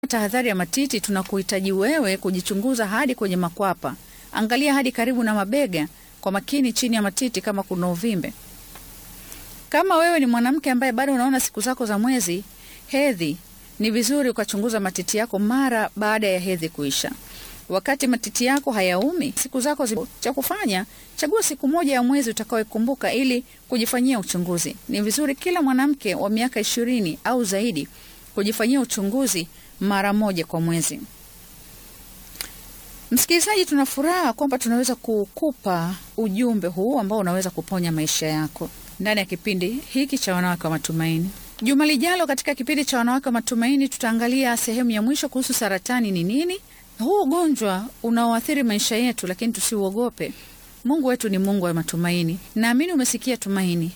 tahadhari ya matiti, tunakuhitaji wewe kujichunguza hadi kwenye makwapa. Angalia hadi karibu na mabega kwa makini, chini ya matiti kama kuna uvimbe. Kama wewe ni mwanamke ambaye bado unaona siku zako za mwezi hedhi, ni vizuri ukachunguza matiti yako mara baada ya hedhi kuisha. Wakati matiti yako hayaumi siku zako zi... cha kufanya, chagua siku moja ya mwezi utakaoikumbuka ili kujifanyia uchunguzi. Ni vizuri kila mwanamke wa miaka ishirini au zaidi kujifanyia uchunguzi mara moja kwa mwezi. Msikilizaji, tuna furaha kwamba tunaweza kukupa ujumbe huu ambao unaweza kuponya maisha yako ndani ya kipindi hiki cha Wanawake wa Matumaini. Juma lijalo katika kipindi cha Wanawake wa Matumaini tutaangalia sehemu ya mwisho kuhusu saratani ni nini. Huu ugonjwa unaoathiri maisha yetu, lakini tusiuogope. Mungu wetu ni Mungu wa matumaini. Naamini umesikia tumaini